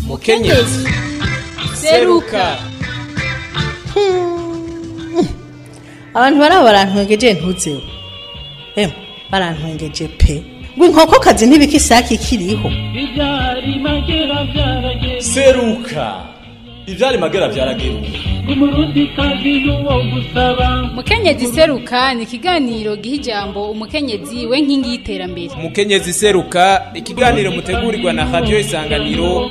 mukenyezi seruka abantu baraba barantwengeje ntuzeho emwe barantwengeje pe ngo inkokokazi ntibika isake ikiriho Ibyari magera byarageze seruka ivyari magera vyarageruka umurundi kazi n'uwo gusaba mukenyezi seruka ni ikiganiro giha ijambo umukenyezi we nkingi y'iterambere mukenyezi seruka ikiganiro mutegurirwa na radio isanganiro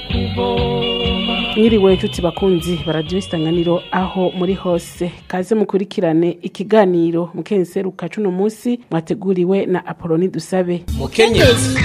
mwiriwe inshuti bakunzi baradiyo isanganiro aho muri hose kaze mukurikirane ikiganiro mukenseruka cuno munsi mwateguriwe na apoloni dusabe mukenyezi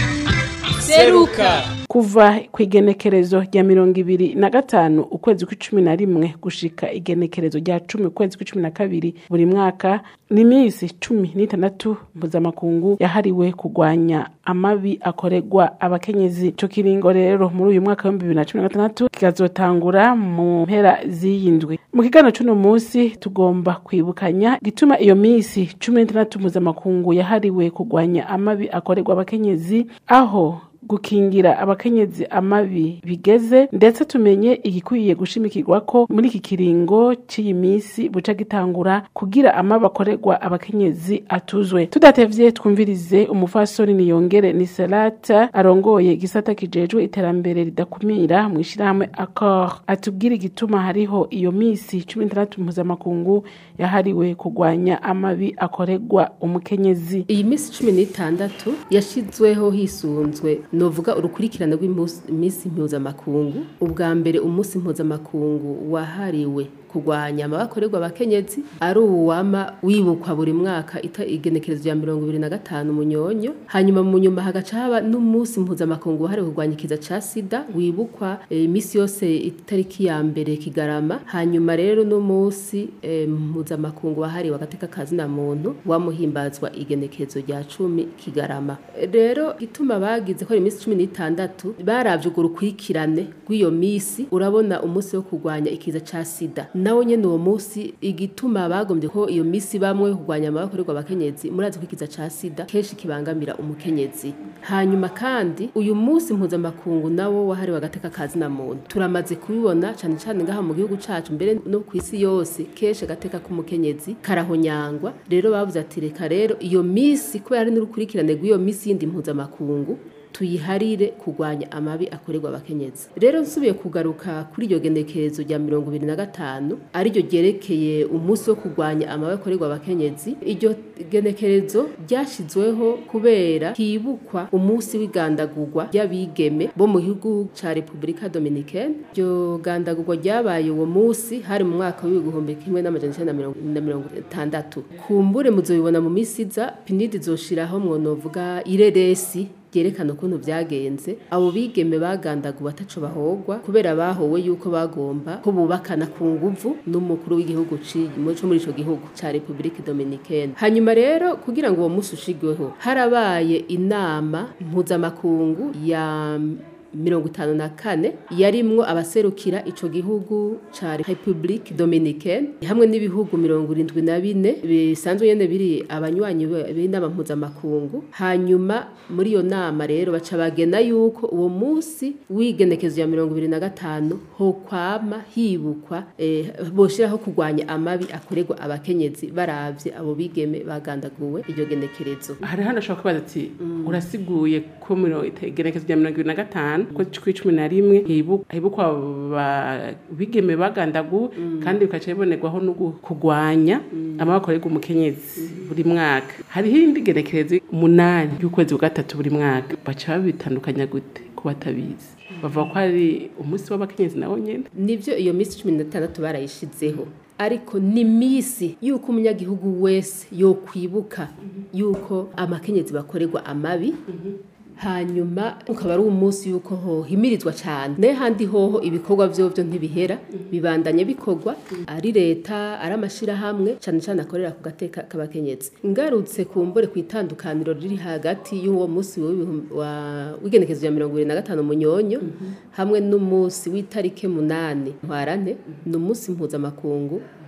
seruka kuva ku igenekerezo rya mirongo ibiri na gatanu ukwezi kw'icumi na rimwe gushika igenekerezo rya cumi ukwezi kw'icumi na kabiri buri mwaka ni iminsi cumi n'itandatu mpuzamakungu yahariwe kurwanya amabi akorerwa abakenyezi ico kiringo rero muri uyu mwaka w'ibihumbi bibiri na cumi na gatandatu kikazotangura mu mpera z'iyi ndwi mu kiganiro c'uno munsi tugomba kwibukanya gituma iyo minsi cumi n'itandatu mpuzamakungu yahariwe kurwanya amabi akorerwa abakenyezi aho gukingira abakenyezi amabi bigeze ndetse tumenye igikwiye gushimikirwa ko muri iki kiringo cy'iyi minsi buca gitangura kugira amabi akorerwa abakenyezi atuzwe tudatevye twumvirize umufasoni niyongere ni selata arongoye igisata kijejwe iterambere ridakumira mu ishirahamwe accord atubwira igituma hariho iyo minsi cumi n'itandatu mpuzamakungu yahariwe kurwanya amabi akorerwa umukenyezi iyi minsi cumi n'itandatu yashyizweho hisunzwe novuga urukurikirane rw'iminsi mpuzamakungu ubwa mbere umunsi mpuzamakungu wahariwe kurwanya amabakorerwa abakenyezi ari uwama wibukwa buri mwaka ita igenekerezo rya mirongo ibiri na gatanu munyonyo hanyuma mu nyuma hagaca haba n'umunsi mpuzamakungu wahariwe kurwanya ikiza ca sida wibukwa iminsi e, yose itariki ya mbere kigarama hanyuma rero n'umunsi e, mpuzamakungu wahariwe agateka kazina muntu wamuhimbazwa igenekerezo rya cumi kigarama rero ituma bagize ko ari iminsi cumi n'itandatu baravye urwo rukurikirane rw'iyo minsi urabona umunsi wo kurwanya ikiza ca sida nawo nyene uwo munsi igituma bagombye ko iyo misi bamwe kurwanya amabakorerwa abakenyezi murazi ko ikiza ca sida kenshi kibangamira umukenyezi hanyuma kandi uyu munsi mpuzamakungu nawo wahariwe agateka kazi na muntu turamaze kubibona cane cane ngaha mu gihugu cacu mbere no ku isi yose kenshi agateka k'umukenyezi karahonyangwa rero bavuze ati reka rero iyo misi kubera ari n'urukurikirane rw'iyo misi yindi mpuzamakungu tuyiharire kurwanya amabi akorerwa abakenyezi rero nsubiye kugaruka kuri iryo genekerezo rya mirongo ibiri na gatanu ariryo ryerekeye umunsi wo kurwanya amabi akorerwa abakenyezi iryo genekerezo ryashyizweho kubera hibukwa umunsi w'igandagurwa ry'abigeme bo mu gihugu ca repubulika dominikene iryo gandagurwa ryabaye uwo munsi hari mu mwaka w'ibihumbi kimwe n'amajana icenda na mirongo itandatu kumbure muzobibona mu misi iza pinidi zoshiraho mwonovuga ireresi byerekana ukuntu byagenze abo bigeme bagandaguwe ataco bahogwa kubera bahowe yuko bagomba ko bubakana ku nguvu n'umukuru w'igihugu cyo muri ico gihugu ca Republique Dominicaine hanyuma rero kugira ngo uwo munsi ushigweho harabaye inama mpuzamakungu ya mirongo itanu na kane yarimwo abaserukira ico gihugu ca Republique Dominicaine hamwe n'ibihugu mirongo irindwi na bine bisanzwe nyene biri abanywanyi b'inama mpuzamakungu hanyuma muri iyo nama rero baca bagena yuko uwo munsi w'igenekezo ya mirongo ibiri na gatanu ho kwama hibukwa eh, boshiraho kurwanya amabi akorerwa abakenyezi baravye abo bigeme bagandaguwe iryo genekerezo hari hano ashobora kubaza ati urasiguye ko igenekezo rya mirongo ibiri na gatanu ko kw'icumi na rimwe hibukwa bigeme bagandaguwe kandi bikaca bibonerwaho no kurwanya amabakorerwa umukenyezi buri mwaka hariho indi genekerezo umunani y'ukwezi kwa gatatu buri mwaka baca babitandukanya gute ko batabizi bavuga ko hari umunsi w'abakenyezi nawo nyene nivyo iyo minsi cumi n'itandatu barayishizeho ariko ni misi yuko umunyagihugu wese yokwibuka yuko amakenyezi bakorerwa amabi hanyuma ukaba ari umunsi yuko hohimirizwa cyane naye handi hoho ibikorwa vyovyo ntibihera bibandanye bikorwa ari leta ari amashirahamwe cyane cyane akorera ku gateka k'abakenyezi ngarutse kumbure ku itandukaniro riri hagati y'uwo munsi w'igenekezo ya mirongo ibiri na gatanu munyonyo hamwe n'umunsi w'itarike munani ntwarante ni umunsi mpuzamakungu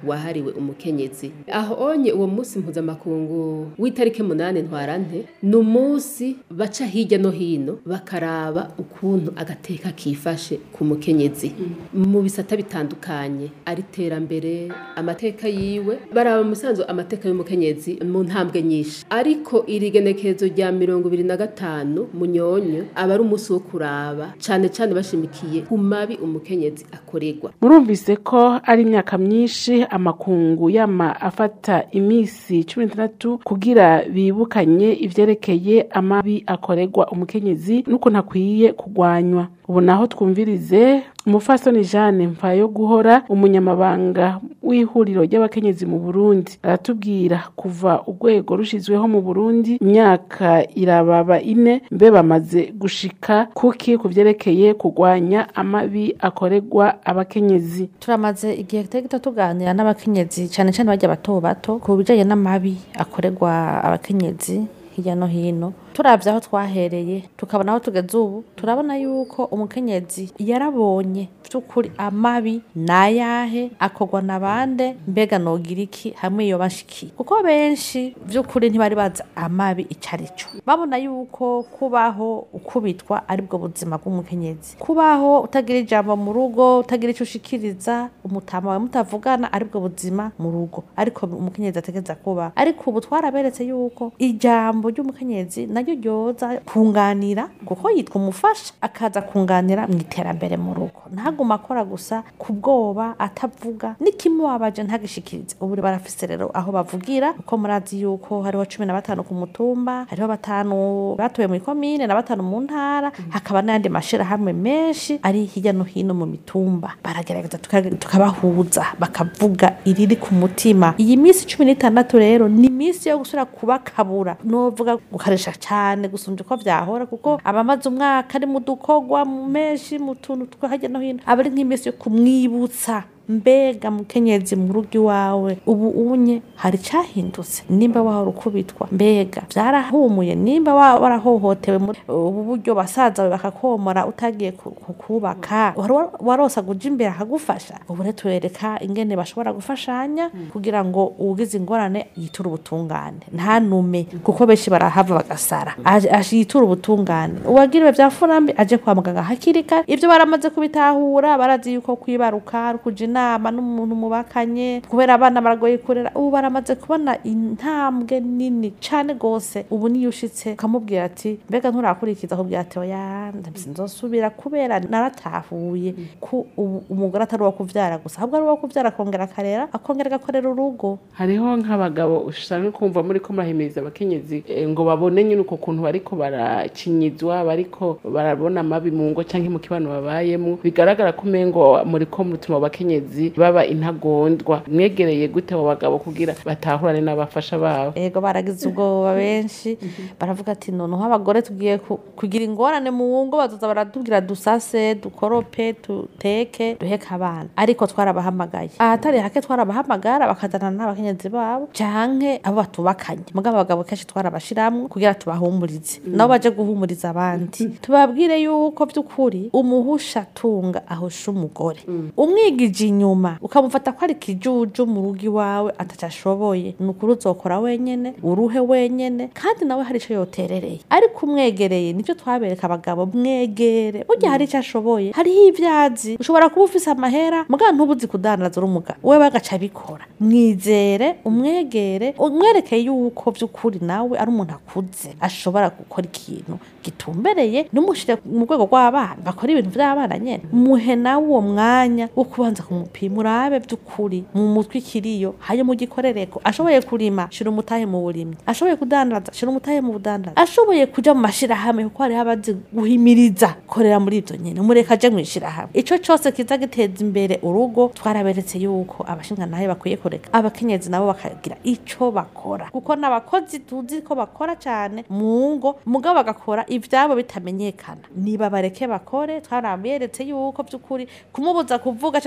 wahariwe umukenyezi aho onye uwo munsi mpuzamakungu w'itariki munani ntwarante ni umunsi baca hirya no hino bakaraba ukuntu agateka kifashe ku mukenyezi mu bisata bitandukanye ari iterambere amateka yiwe baraba musanzwe amateka y'umukenyezi mu ntambwe nyinshi ariko iri genekerezo rya mirongo ibiri na gatanu munyonyo aba ari umunsi wo kuraba cane cane bashimikiye ku mabi umukenyezi akorerwa murumvise ko ari imyaka myinshi amakungu yama afata imisi cumi n'itandatu kugira bibukanye ivyerekeye amabi akorerwa umukenyezi n'ukuntu akwiye kugwanywa ubu naho twumvirize umufasoni jeanne mvayo guhora umunyamabanga w'ihuriro ry'abakenyezi mu burundi aratubwira kuva urwego rushizweho mu burundi imyaka irababa ine mbe bamaze gushika kuki ku vyerekeye kugwanya amabi akorerwa abakenyezi turamaze igihe kitari gito tuganira n'abakenyezi cyane cyane bajya bato bato ku bijyanye n'amabi akorerwa abakenyezi hirya no hino turavye aho twahereye tukabona aho tugeze ubu turabona yuko umukenyezi yarabonye vy'ukuri amabi nayahe akorwa na bande mbega nogira iki hamwe iyo bashikiye kuko benshi vy'ukuri ntibari bazi amabi ico ari co babona yuko kubaho ukubitwa aribwo buzima bw'umukenyezi kubaho utagira ijambo mu rugo utagira ico ushikiriza umutama wawe mutavugana aribwo buzima mu rugo ariko umukenyezi ategeza kuba ariko ubu twaraberetse yuko ijambo ry'umukenyezi naryo ryoza kunganira kuko yitwa umufasha akaza kunganira mu iterambere mu rugo ntaguma akora gusa ku bwoba atavuga n'ikimubabaje ntagishikirize ubu barafise rero aho bavugira kuko murazi yuko hariho cumi na batanu ku mutumba hariho batanu batoye muri komine na batanu mu ntara hakaba n'ayandi mashirahamwe menshi ari hirya no hino mu mitumba baragerageza tuka- tukabahuza bakavuga iriri ku mutima iyi minsi cumi n'itandatu rero ni iminsi yo gusubira kubakabura novuga gukarisha cyane gusumvya uko vyahora kuko abamaze umwaka ari mu dukogwa mu menshi mu tuntu two hirya no hino aba ari nk'iminsi yo kumwibutsa mbega mukenyezi mu rugo iwawe ubu unye hari cyahindutse nimba wahora ukubitwa mbega byarahumuye nimba wa- warahohotewe muri ubu buryo basaza bawe bakakomora utagiye ku- ku- kubaka wari wa- warosa guja imbere akagufasha ubu rero turereka ingene bashobora gufashanya kugira ngo ugize ingorane yiture ubutungane ntanume kuko benshi barahava bagasara Aje- aje yiture ubutungane uwagiriwe bya furambi aje kwa muganga hakiri kare ibyo baramaze kubitahura barazi yuko kwibaruka ari ukuja inama n'umuntu mubakanye kubera abana baragoye kurera ubu baramaze kubona intambwe nini cane gose ubu niyo ushitse ukamubwira ati mbega nturakurikiza akubwira ati oya nzosubira kubera naratahuye ko ubu umugore atari uwo kuvyara gusa ahubwo ari uwo kuvyara akongera akarera akongera agakorera urugo hariho nk'abagabo usanga kumva muri ko murahimiriza abakenyezi eh, ngo babone nyine uko kuntu bariko barakinyizwa bariko barabona amabi mu ngo canke mu kibano babayemo bigaragara ko umengo muri ko mutuma abakenyezi baba intagondwa mwegereye gute abo bagabo kugira batahurane n'abafasha babo ego baragize ubwoba benshi baravuga ati noneho abagore tugiye ku- kugira ingorane mu ngo bazoza baratubwira dusase dukorope duteke duheke abana ariko twarabahamagaye ahatari hake twarabahamagara bakazana n'abakenyezi babo canke abo batubakanye mugabo abagabo kenshi twarabashiramwo kugira tubahumurize nabo baje guhumuriza abandi tubabwire yuko vy'ukuri umuhusha tunga ahusha umugore umwigije inyuma ukamufata ko ari kijuju mu rugo iwawe ataco ashoboye ni ukuri uzokora wenyene uruhe wenyene kandi nawe hari ico yoterereye ariko umwegereye nicyo twabereka abagabo mwegere burya hari ico ashoboye hariho ivyazi ushobora kuba ufise amahera mugabo ntubuzi kudandaza uri umugabo wewe agaca abikora mwizere umwegere umwerekeye yuko vy'ukuri nawe ari umuntu akuze ashobora gukora ikintu gitumbereye numushire mu rwego rw'abana bakora ibintu vy'abana nyene muhe nawe uwo mwanya wo kubanza kumupima urabe vy'ukuri mu mutwe ikiriyo hayo mugikorereko ashoboye kurima shira umutahe mu burimyi ashoboye kudandaza shira umutahe mu budandaza ashoboye kuja mu mashirahamwe kuko hariho abazi guhimiriza korera muri ivyo nyene umureka aje mwishirahamwe ico cose kiza giteza imbere urugo twaraberetse yuko abashingantahe bakwiye kureka abakenyezi nabo bakagira ico bakora kuko n'abakozi tuzi ko bakora cane mu ngo mugabo bagakora ivyabo bitamenyekana niba bareke bakore twaraberetse yuko vy'ukuri kumubuza kuvuga canke kumubuza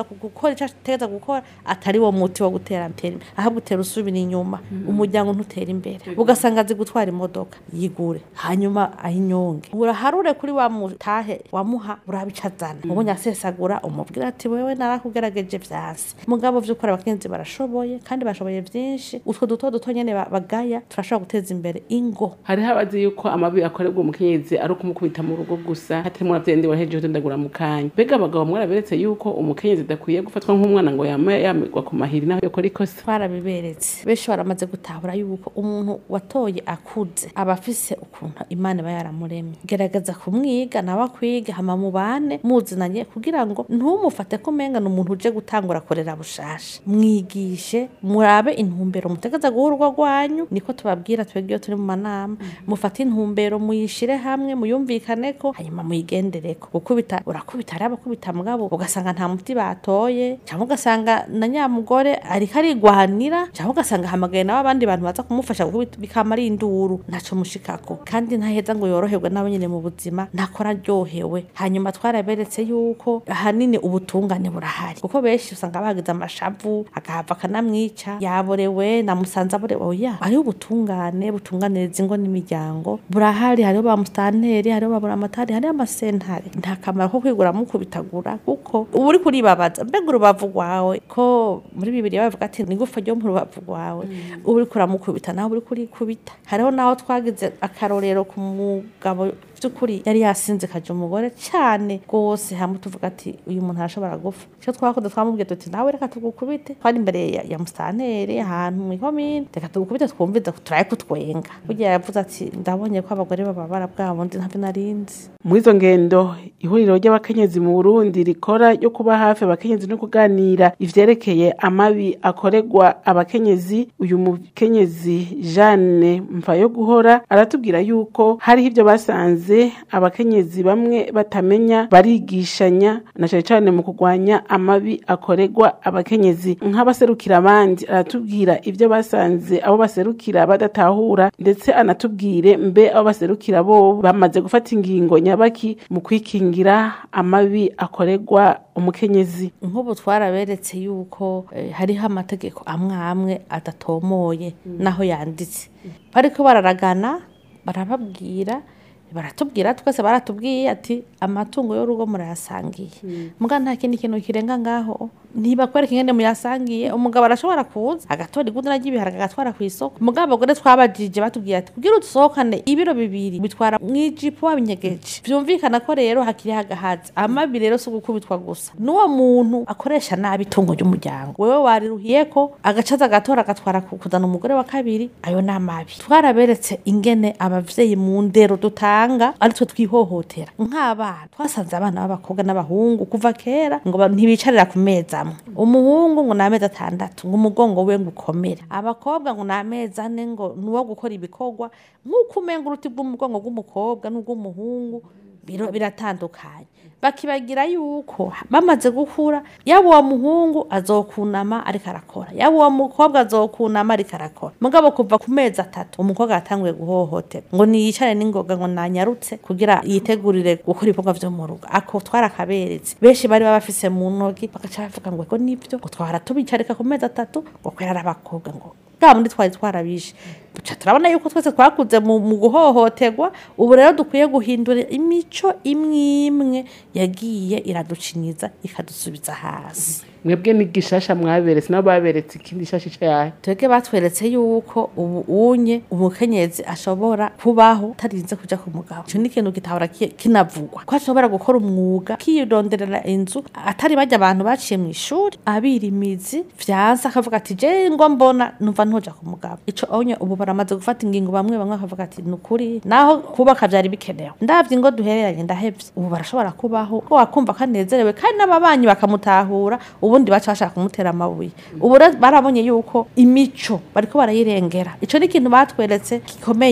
gukora icyo ategeza gukora atari wo muti wo gutera imbere ahubwo utera usubira inyuma umuryango ntutera imbere ugasanga azi gutwara imodoka yigure hanyuma ayinyonge uraharure kuri wa mutahe wamuha urabica azana ubonye asesagura umubwira ati wewe narakugerageje vyase mugabo vy'ukuri abakenzi barashoboye kandi bashoboye vyinshi utwo duto duto nyene ba- bagaya turashobora guteza imbere ingo hariho abazi yuko amabi akorerwa umukenyezi ari ukumukubita mu rugo gusa hatarimo uravyendi wahejeje utendagura mu kanya mbega abagabo mwaraberetse yuko umukenyezi adakwiye gufatwa nk'umwana ngo yama yamigwa ku mahiri naho yokora ikosa twarabiberetse benshi baramaze gutahura yuko umuntu watoye akuze aba afise ukuntu imana iba yaramuremye gerageza kumwiga nawe akwiga hama mubane muzinanye kugira ngo ntumufate ko umenga ni umuntu uje gutangura korera bushasha mwigishe murabe intumbero mutegeza guha urugo rwanyu niko tubabwira twebwe iyo turi mu manama mufate intumbero muyishire hamwe muyumvikaneko hanyuma muyigendereko gukubita urakubita hariho abakubita mugabo ugasanga nta muti batoye cyangwa ugasanga na nyamugore ariko arigwanira cyangwa ugasanga hamagaye nawe abandi bantu baza kumufasha gukubita bikama ari induru ntaco mushikako kandi ntaheza ngo yoroherwe nawe nyine mu buzima ntakora aryohewe hanyuma twaraberetse yuko ahanini ubutungane burahari kuko benshi usanga bagize amashavu agahava akanamwica yaborewe namusanze aborewe oya hariho ubutungane butunganiriza ingo n'imiryango burahari hariho ba musitanteri hariho ba buramatari hariho amasentare nta kamaro ko kwigura mukubitagura kuko uba uri kuribabaza mbega urubavu rwawe ko muri bibiri bavuga ati nigufa ryo mu rubavu rwawe uba uri kuramukubita nawe uri kurikubita hariho naho twagize akarorero ku mugabo by'ukuri yari yasinze kaje umugore cyane rwose hamwe tuvuga ati uyu muntu arashobora gupfa icyo twakoze twamubwiye tuti nawe reka tugukubite twari imbere ya, ya musitanteri ahantu mu ikomine reka tugukubite twumvize turaye kutwenga burya yavuze ati ndabonye ko abagore bababara bwa bundi ntabyo narinzi muri izo ngendo ihuriro ry'abakenyezi mu burundi rikora ryo kuba hafi abakenyezi no kuganira ivyerekeye amabi akorerwa abakenyezi uyu mukenyezi jeanne mvayo guhora aratubwira yuko hariho ibyo basanze abakenyezi bamwe batamenya barigishanya na cane cane mu kurwanya amabi akorerwa abakenyezi nk'abaserukira abandi aratubwira ibyo basanze abo baserukira badatahura ndetse anatubwire mbe abo baserukira bo bamaze gufata ingingo nyabaki mu kwikingira amabi akorerwa umukenyezi nk'ubu twaraberetse yuko eh, hariho amategeko amwe amwe adatomoye naho yanditse bariko bararagana barababwira baratubwira twese baratubwiye ati amatungo y'urugo murayasangiye muga nta kindi kintu kirenga ngaho ntibakwereka ingene muyasangiye umugabo arashobora kuza agatora igudura ry'ibiharage agatwara ku isoko mugabo abagore twabajije batubwiye ati kugira udusohokane ibiro bibiri bitwara mw'ijipo wabinyegeje vyumvikana ko rero hakiri hagahazi amabi rero si ugukubitwa gusa n'uwo muntu akoresha nabi itungo ry'umuryango wewe wariruhiye ko agacaza agatora agatwara ku- kuzana umugore wa kabiri ayo ni amabi twaraberetse ingene abavyeyi mu ndero dutanga aritwe twihohotera nk'abana twasanze abana b'abakobwa n'abahungu kuva kera ngo ba- ntibicarira ku meza amwe umuhungu ngo ni amezi atandatu ngo umugongo we ngo ukomere abakobwa ngo ni amezi ane ngo ni uwo gukora ibikorwa nk'uko umenga uruti rw'umugongo rw'umukobwa n'urw'umuhungu biro- biratandukanye bakibagira yuko bamaze gukura yaba uwo muhungu azokunama ariko arakora yaba uwo mukobwa azokunama ariko arakora mugabo kuva ku mezi atatu umukobwa yatanguye guhohotera ngo niyicare n'ingoga ngo nanyarutse kugira yitegurire gukora ibikorwa vyo mu rugo ako twarakaberetse benshi bari baba bafise mu ntoki bagaca bavuga ngo ego nivyo ngo twara tubicarika ku mezi atatu ngo kwera ari abakobwa ngo bwa bundi twari twarabishe Duca turabona yuko twese twakuze mu mu guhohoterwa ubu rero dukwiye guhindura imico imwe imwe yagiye iraducinyiza ikadusubiza hasi mwebwe ni gishasha mwaberetse nabo baberetse ikindi shasha icayahe twebwe batweretse yuko ubu unye umukenyezi ashobora kubaho atarinze kuja ku mugabo ico ni ikintu kitahora ki- kinavugwa ko ashobora gukora umwuga kironderera inzu atari bajya abantu baciye mu ishuri abira imizi vyanse akavuga ati je ngo mbona numva ntoja ku mugabo ico onye ubu baramaze gufata ingingo bamwe bamwe bakavuga ati ni ukuri naho kubaka vyari bikenewe ndavye ingo duhereranye ndahevye ubu barashobora kubaho ko wakumva kanezerewe kandi n'ababanyi bakamutahura ubundi baca bashaka kumutera amabuye ubu rero barabonye yuko imico bariko barayirengera ico ni ikintu batweretse gikomeye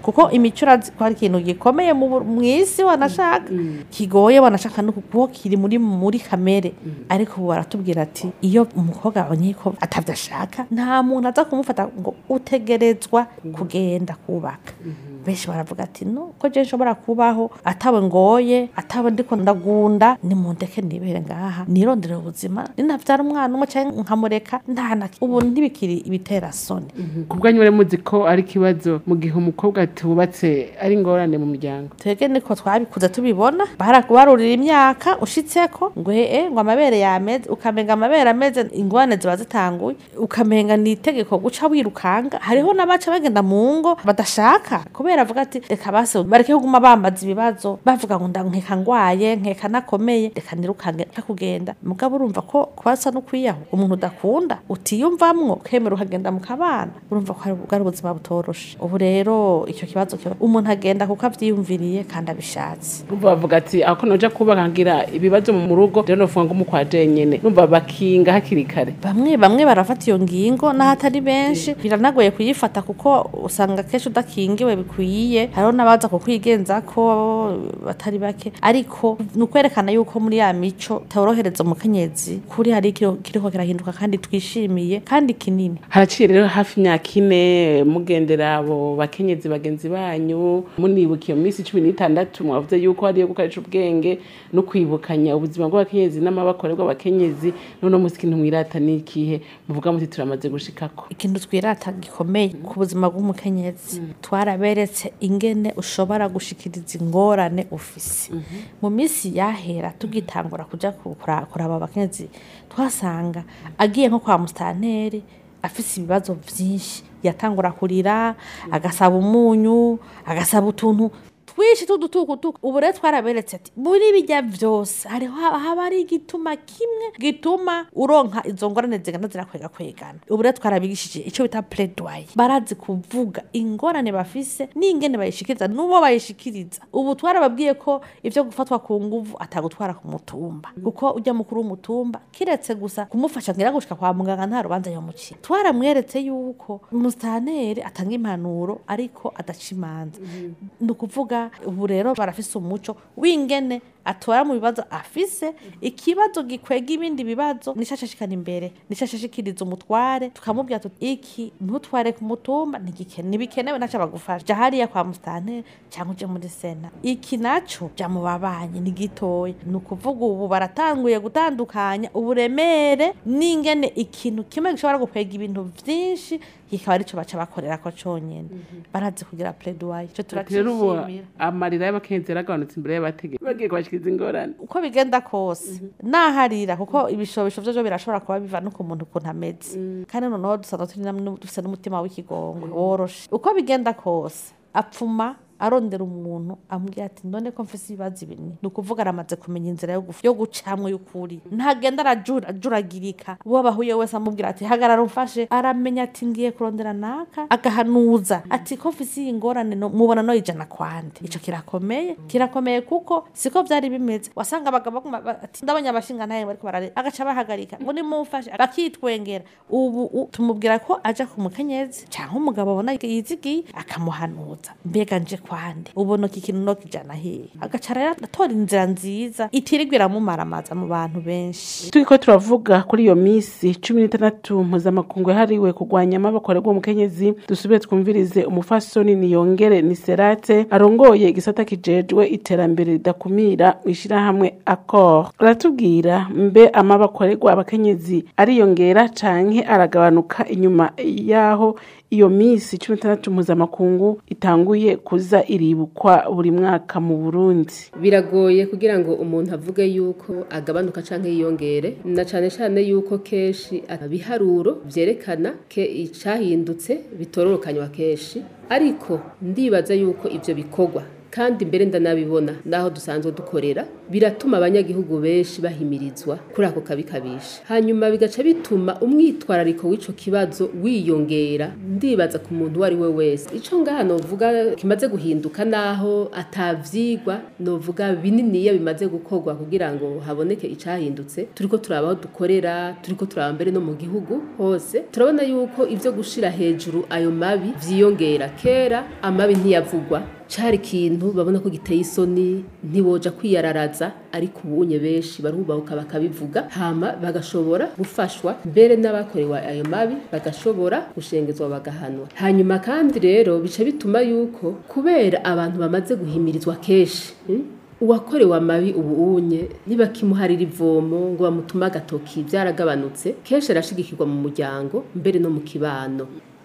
kuko imico urazi ko ari ikintu gikomeye mu bu- mw'isi wanashaka kigoye wanashaka no kuko kiri muri muri kamere ariko ubu baratubwira ati iyo umukobwa abonye ko atavyo ashaka nta muntu aza kumufata ngo utegerezwa kugenda kubaka benshi baravuga ati no ko je nshobora kubaho atawe ngoye atawe ndiko ndagunda nimundeke nibere ngaha nirondere ubuzima ninavyara umwana umwe canke nkamureka ntana ubu ntibikiri ibitera soni ku bwanyu bari muzi ko ari ikibazo mu gihe umukobwa tubatse ari ingorane mu muryango twebwe niko twabikuze tubibona barakubarurira imyaka ushitseko ngo ee ngo amabere yameze ukamenga amabere ameze ingwane ziba zitanguye ukamenga ni itegeko guca wirukanga hariho n'abaca bagenda mu ngo badashaka kubera avuga ati reka base bareke kuguma bambaza ibibazo bavuga ngo nda nkeka ngwaye nkeka nakomeye reka nirukange reka kugenda mugabo urumva ko kwasa no kwiyaho umuntu udakunda utiyumvamwo ukemera ukagenda mu kabana urumva ko ari bwari ubuzima butoroshe ubu rero icyo kibazo kiba umuntu agenda kuko avyiyumviriye kandi abishatse Urumva bavuga ati ako noja kubaka ngira ibibazo mu rugo rero novuga ngo mukwaje nyene numva bakinga hakiri kare bamwe bamwe barafata iyo ngingo n'ahatari benshi biranagoye kuyifata kuko usanga kenshi udakingiwe bikwiye hariho n'abaza kukwigenza ko batari bake ariko ni ukwerekana yuko muri ya mico taworohereza umukenyezi kuri hari ikiriho kiriko kirahinduka kandi twishimiye kandi kinini haraciye rero hafi imyaka ine mugendera abo bakenyezi bagenzi banyu munibuka iyo minsi cumi n'itandatu mwavuze yuko hariyo gukoresha ubwenge no kwibukanya ubuzima bw'abakenyezi n'amabakore bw'abakenyezi none musi ikintu mwirata ni ikihe muvuga muti turamaze gushikako ikintu twirata gikomeye ku buzima bw'umukenyezi twaraberetse ingene ushobora gushikiriza ingorane ufise mu minsi yahera tugitangura kuja ku- kura- kuraba abakenyezi twasanga agiye nko kwa musitanteri afise ibibazo vyinshi yatangura kurira agasaba umunyu agasaba utuntu twinshi tudutukutuku ubu rero twaraberetse ati muri bijya vyose hariho haba haba ari igituma kimwe gituma uronka izo ngorane zigenda zirakwega kwegana ubu rero twarabigishije ico bita pledoyer barazi kuvuga ingorane bafise n'ingene bayishikiriza n'uwo bayishikiriza ubu twarababwiye ko ivyo gufatwa ku nguvu atagutwara ku mutumba kuko ujya mukuru w'umutumba kiretse gusa kumufasha ngira gushika kwa muganga nta rubanza yomucira twaramweretse yuko umustaneri atanga impanuro ariko adaca imanza ni ukuvuga ubu rero barafise umuco w'ingene atora mu bibazo afise ikibazo gikwega ibindi bibazo nico ashashikana imbere nico ashashikiriza umutware tukamubwira tuti iki ntutware ku mutumba ntigike- ntibikenewe naco bagufasha ja hariya kwa musitanteri cyangwa uje muri sena iki naco ja mu babanyi ni gitoya ni ukuvuga ubu baratanguye gutandukanya uburemere n'ingene ikintu kimwe gishobora gukwega ibintu vyinshi kikaba arico baca bakorera ko conyene barazi kugira pledoyer ico rero ubu turacishimira amarira y'abakenyezi yaragabanutse imbere y'abategetsi bagiye kubashikiriza ingorane uko bigenda kose naharira kuko ibishobisho vyo birashobora kuba biva no ku muntu ukuntu ameze kandi noneho dusanzwe turi namwe dufise n'umutima w'ikigongwe woroshe uko bigenda kose apfuma arondera umuntu amubwira ati none ko mfise ibibazo ibini ni ukuvuga aramaze kumenya inzira yo guf- yo gucamwo y'ukuri ntagenda arajura- ajuragirika uwo bahuye wese amubwira ati hagarara umfashe aramenya ati ngiye kurondera naka agahanuza ati ko mfise iyi ngorane no- mubona no ijana kwande ico kirakomeye kirakomeye kuko siko vyari bimeze wasanga abagabo baguma ba- ati ndabonye abashinga ntaye bariko barare agaca bahagarika ngo nimumfashe bakitwengera ubu u- tumubwira ko aja ku mukenyezi canke umugabo abona yizigiye akamuhanuza mbega nje kwande ubona iki kintu no kijana hehe agaca rero atora inzira nziza itirirwa iramumaramaza mu bantu benshi turiko turavuga kuri iyo minsi cumi n'itandatu mpuzamakungu yahariwe kurwanya amabakorerwa umukenyezi dusubire twumvirize umufasoni niyongere ni serate arongoye igisata kijejwe iterambere ridakumira mu ishirahamwe akor aratubwira mbe amabakorerwa abakenyezi ariyongera canke aragabanuka inyuma yaho iyo minsi cumi n'itandatu mpuzamakungu itanguye kuza iribukwa buri mwaka mu burundi biragoye kugira ngo umuntu avuge yuko agabanuka canke yiyongere na cane cane yuko kenshi ibiharuro vyerekana ke icahindutse bitororokanywa kenshi ariko ndibaza yuko ivyo bikorwa kandi mbere ndanabibona naho dusanzwe dukorera biratuma abanyagihugu benshi bahimirizwa kuri ako kabi kabisha hanyuma bigaca bituma umwitwarariko w'ico kibazo wiyongera ndibaza ku muntu uwo ari we wese ico ngaha novuga kimaze guhinduka naho atavyigwa novuga bininiya bimaze gukorwa kugira ngo haboneke icahindutse turiko turaba aho dukorera turiko turaba mbere no mu gihugu hose turabona yuko ivyo gushira hejuru ayo mabi vyiyongera kera amabi ntiyavugwa cari ikintu babona ko giteye isoni ntiboja kwiyararaza ariko ubunye benshi barubahuka bakabivuga hama bagashobora gufashwa mbere n'abakorewe ayo mabi bagashobora gushengezwa bagahanwa hanyuma kandi rero bica bituma yuko kubera abantu bamaze guhimirizwa kenshi mm, uwakorewe amabi ubu unye ntibakimuharira ivomo ngo bamutume agatoki byaragabanutse kenshi arashigikirwa mu muryango mbere no mu kibano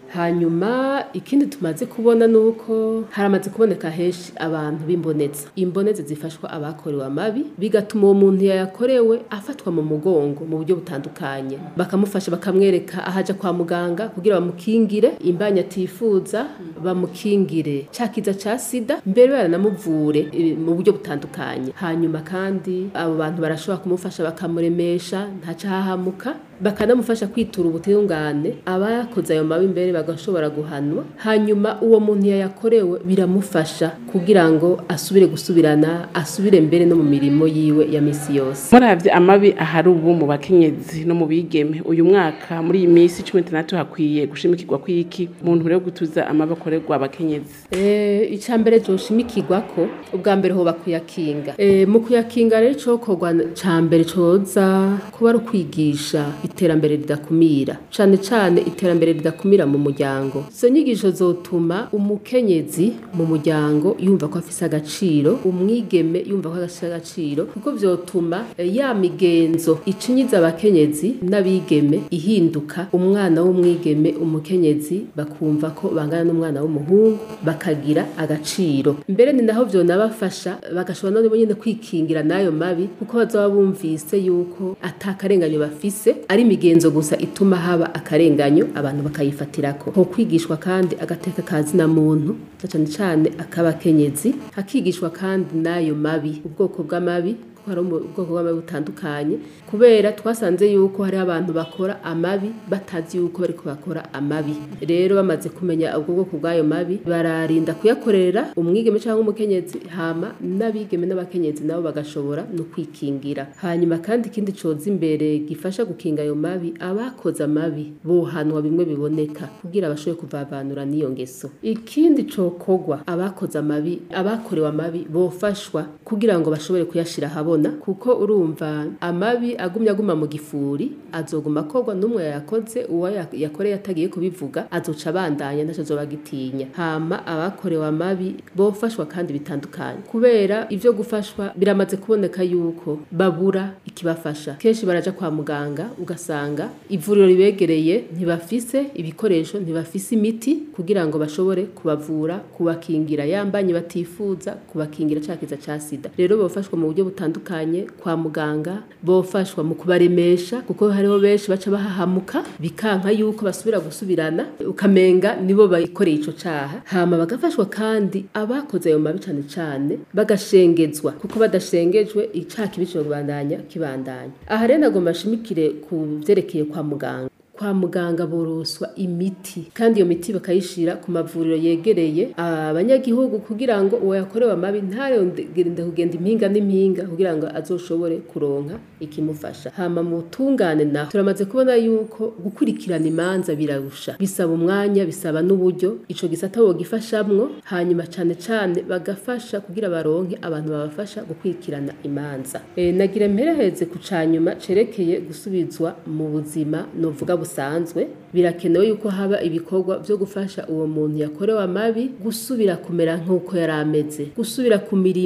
hanyuma ikindi tumaze kubona ni uko haramaze kuboneka henshi abantu b'imboneza imboneza zifashwa abakorewe amabi bigatuma uwo muntu yayakorewe afatwa mu mugongo mu buryo butandukanye bakamufasha bakamwereka ahaja kwa muganga kugira bamukingire imbanya atifuza bamukingire ca kiza ca sida mbere baranamuvure eh, mu buryo butandukanye hanyuma kandi abo bantu barashobora kumufasha bakamuremesha ntacahahamuka bakanamufasha kwitura ubutungane abakoze ayo mabi mbere bagashobora guhanwa hanyuma uwo muntu yayakorewe biramufasha kugira ngo asubire gusubirana asubire mbere no mu mirimo yiwe ya misi yose muravye amabi ahari ubu mu bakenyezi no mu bigeme uyu mwaka muri iyi minsi cumi n'itandatu hakwiye gushimikirwa kw'iki mu ntumbero yo gutuza amabi akorerwa abakenyezi Eh, icya mbere cyoshimikirwa ko ubwa mbere hoba kuyakinga Eh, mu kuyakinga rero cokorwa ca mbere coza kuba ari ukwigisha iterambere ridakumira cane cane iterambere ridakumira mu muryango izo nyigisho zotuma umukenyezi mu muryango yumva ko afise agaciro umwigeme yumva ko afise agaciro kuko vyotuma eh, ya migenzo icinyiza abakenyezi n'abigeme ihinduka umwana w'umwigeme umukenyezi bakumva ko bangana n'umwana w'umuhungu bakagira agaciro mbere ni naho vyonabafasha bagashobora nabo nyene kwikingira n'ayo mabi kuko bazoba bumvise yuko ata karenganyo bafise ari imigenzo gusa ituma haba akarenganyo abantu bakayifatirako ho kwigishwa kandi agateka kazina muntu na cane cane ak'abakenyezi hakigishwa kandi n'ayo mabi ubwoko bw'amabi kuko hari ubwoko bw'amabi butandukanye kubera twasanze yuko hari abantu bakora amabi batazi yuko bariko bakora amabi rero bamaze kumenya ubwo bwoko bw'ayo mabi bararinda kuyakorera umwigeme cyangwa umukenyezi hama n'abigeme n'abakenyezi nabo bagashobora no kwikingira hanyuma kandi ikindi coza imbere gifasha gukinga ayo mabi abakoze amabi bohanwa bimwe biboneka kugira bashobore kuvavanura n'iyo ngeso ikindi cokogwa abakoze amabi abakorewe amabi bofashwa kugira ngo bashobore kuyashira habona kuko urumva amabi agumye aguma mu gifuri azoguma akorwa n'umwe yayakoze uwo ya- yakoreye atagiye kubivuga azoca abandanya ntaco azoba agitinya hama abakorewe amabi bofashwa kandi bitandukanye kubera ivyo gufashwa biramaze kuboneka yuko babura ikibafasha kenshi baraja kwa muganga ugasanga ivuriro ribegereye ntibafise ibikoresho ntibafise imiti kugira ngo bashobore kubavura kubakingira yambanye batifuza kubakingira ca kiza ca sida rero bofashwa mu buryo butandukanye kwa muganga bofashwa mu kubaremesha kuko hariho benshi baca bahahamuka bikanka yuko basubira gusubirana ukamenga nibo bayikoreye ico caha hama bagafashwa kandi abakoze ayo mabi cane cane bagashengezwa kuko badashengejwe icaha kibi kibandanya kibandanya aha rero nagomba nshimikire ku vyerekeye kwa muganga kwa muganga boroswa imiti kandi iyo miti bakayishira ku mavuriro yegereye abanyagihugu kugira ngo uwo yakorewe amabi ntarende kugenda impinga n'impinga kugira ngo azoshobore kuronka ikimufasha hama mu tungane naho turamaze kubona yuko gukurikirana imanza birarusha bisaba umwanya bisaba n'uburyo ico gisata bogifashamwo hanyuma cane cane bagafasha kugira baronke abantu babafasha gukurikirana imanza e, nagira mpereheze ku canyuma cerekeye gusubizwa mu buzima novuga busanzwe birakenewe yuko haba ibikorwa vyo gufasha uwo muntu yakorewe amabi gusubira kumera nk'uko yari ameze gusubira ku mirimo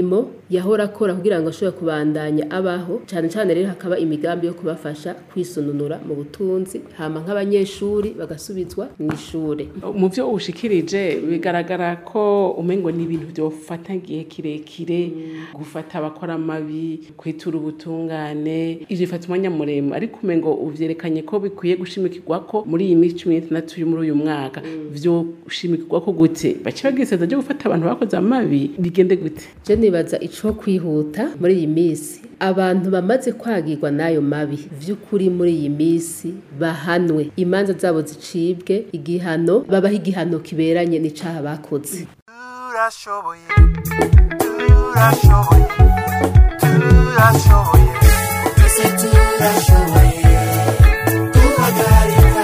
yahora akora kugira ngo ashobore kubandanya abaho cyane cyane rero hakaba imigambi yo kubafasha kwisununura mu butunzi hama nk'abanyeshuri bagasubizwa mu ishure mu byo ushikirije bigaragara ko umengo ni ibintu byofata igihe kirekire gufata abakora amabi kwitura ubutungane ivyo bifata umwanya muremure ariko umengo uvyerekanye ko bikwiye gushimikirwa ko muri iyi minsi cumi n'itandatu yo muri uyu mwaka vyoshimikirwa ko gute bace bagiseza ryo gufata abantu bakoze amabi bigende gute je nibaza ico kwihuta muri iyi minsi abantu bamaze kwagirwa n'ayo mabi vy'ukuri muri iyi minsi bahanwe imanza zabo zicibwe igihano babaho igihano kiberanye n'icaha bakoze turashoboye turashoboye turashoboye twese turashoboye guhagarika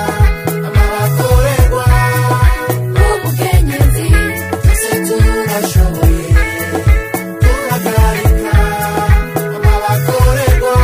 amabakorerwa ubukenyezi twese turashoboye guhagarika amabakorerwa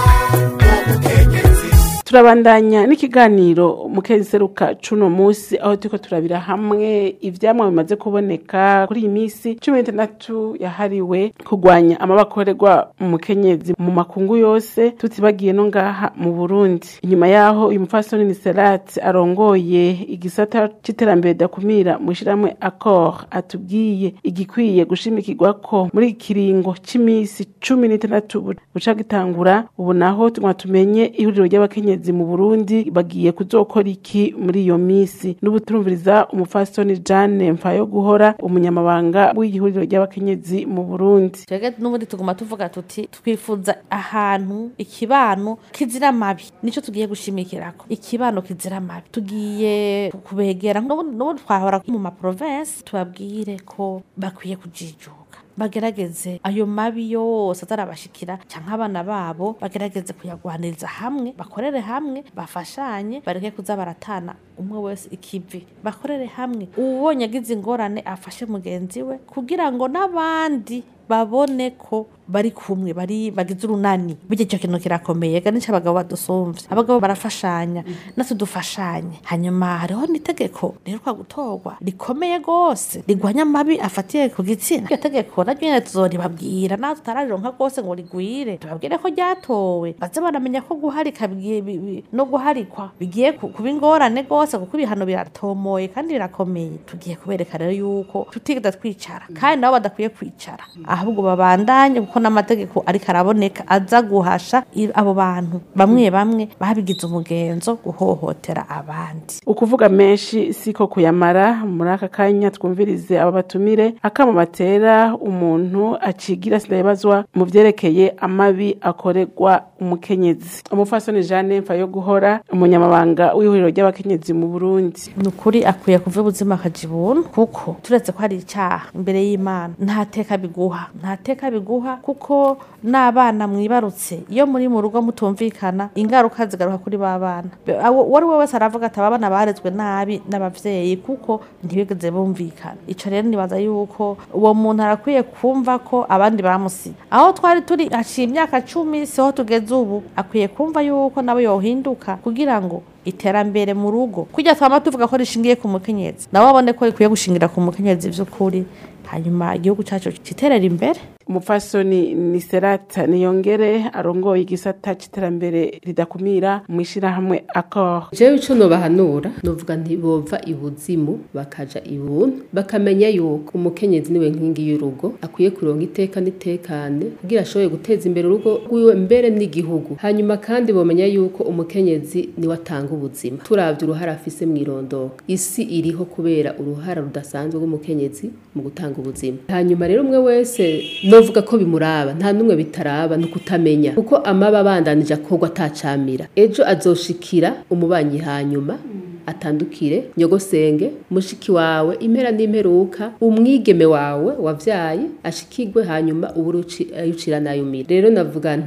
ubukenyezi turabandanya n'ikiganiro mu seruka cuno musi aho turiko turabira hamwe ivyamwa bimaze kuboneka kuri iyi minsi cumi n'itandatu yahariwe kurwanya amabakorerwa mu mukenyezi mu makungu yose tutibagiye no ngaha mu burundi inyuma yaho uyu mupfasoni ni serati arongoye igisata c'iterambere dakumira mu ishirahamwe accord atubwiye igikwiye gushimikirwa ko muri iki kiringo c'imisi cumi n'itandatu bu- buca gitangura ubu naho tuguma tumenye ihuriro ry'abakenyezi mu burundi bagiye kuzokora iki muri iyo misi n'ubu turumviriza umupfasoni jane mfayo guhora umunyamabanga w'ihuriro ry'abakenyezi mu burundi twebwe n'ubundi tuguma tuvuga tuti twifuza ahantu ikibano kizira amabi nico tugiye gushimikirako ikibano kizira amabi tugiye kubegera n'ubundi n'ubundi twahora mu maprovensi tubabwire ko bakwiye kujijuka bagerageze ayo mabi yose atarabashikira canke abana babo bagerageze kuyagwaniriza hamwe bakorere hamwe bafashanye bareke kuza baratana umwe wese ikivi bakorere hamwe uwubonye agize ingorane afashe mugenzi we kugira ngo n'abandi babone ko bari kumwe bari bagize urunani burya icyo kintu kirakomeye ga nico abagabo badusumvye abagabo barafashanya natwe dufashanye hanyuma hariho n'itegeko riheruka gutorwa rikomeye gose rigwanya amabi afatiye ku gitsina iryo tegeko naryo nyene tuzoribabwira naho tutararonka rwose ngo rigwire tubabwire ko ryatowe baze baramenya ko guharika bigiye bi- bi- no guharikwa bigiye ku- kuba ingorane rwose kuko ibihano biratomoye kandi birakomeye tugiye kubereka rero yuko tutigeze twicara kandi nabo badakwiye kwicara ahubwo babandanye kuko n'amategeko ariko araboneka aza guhasha i- abo bantu bamwe bamwe babigize umugenzo guhohotera abandi ukuvuga menshi siko kuyamara muri aka kanya twumvirize aba batumire akama batera umuntu acigira sindabibazwa mu vyerekeye amabi akorerwa umukenyezi umupfasoni jeanne mfa yo guhora umunyamabanga w'ihuriro ry'abakenyezi mu burundi ni ukuri akwiye kuva ubuzima akaja ibuntu kuko turetse ko hari icyaha imbere y'imana nta teka biguha nta teka biguha kuko n'abana mwibarutse iyo muri mu rugo mutumvikana ingaruka zigaruka kuri ba bana Be- awo- uwo ari we wese aravuga ati aba bana barezwe nabi n'abavyeyi kuko ntibigeze bumvikana ico rero nibaza yuko uwo muntu arakwiye kumva ko abandi bamusiga aho twari turi haciye imyaka cumi siho tugeze ubu akwiye kumva yuko nawe yohinduka kugira ngo iterambere mu rugo kujya twama tuvuga ko rishingiye ku mukenyezi nawe abone ko rikwiye gushingira ku mukenyezi vy'ukuri hanyuma igihugu cacu kiterera imbere umupfasoni ni serata niyongere arongoye igisata c'iterambere ridakumira mu ishirahamwe accord jewe ico nobahanura novuga nti bova ibuzimu bakaja ibuntu bakamenya yuko umukenyezi niwe nkingi y'urugo akwiye kuronka iteka n'itekane kugira ashobore guteza imbere urugo rwiwe mbere n'igihugu hanyuma kandi bomenya yuko umukenyezi niwe atanga ubuzima turavye uruhara afise mw'irondoka isi iriho kubera uruhara rudasanzwe rw'umukenyezi mu gutanga ubuzima hanyuma rero umwe wese novuga ko bimuraba nta n'umwe bitaraba ni ukutamenya kuko amaba abandanije akorwa atacamira ejo azoshikira umubanyi hanyuma atandukire nyogosenge mushiki wawe impera n'imperuka umwigeme wawe wavyaye ashikirwe hanyuma uburuci ayucira nayumira rero navuga nti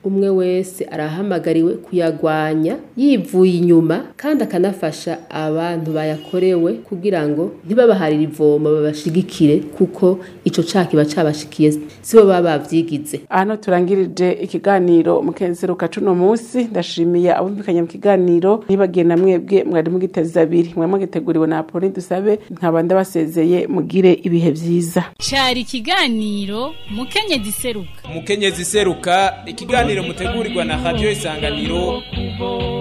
umwe wese arahamagariwe kuyagwanya yivuye inyuma kandi akanafasha abantu bayakorewe kugira ngo ntibabaharire ivomo babashigikire kuko ico caha kiba cabashikiye sibo baba bavyigize hano turangirije ikiganiro mukenseruka cuno munsi ndashimiye abumvikanye mu kiganiro nibagiye na mwebwe mwari mugiteze abiri mwari mugiteguriwe na Apolline dusabe nkaba ndabasezeye mugire ibihe vyiza cari ikiganiro mukenyezi seruka umukenyezi seruka ikiganiro mutegurirwa na radio isanganiro kubo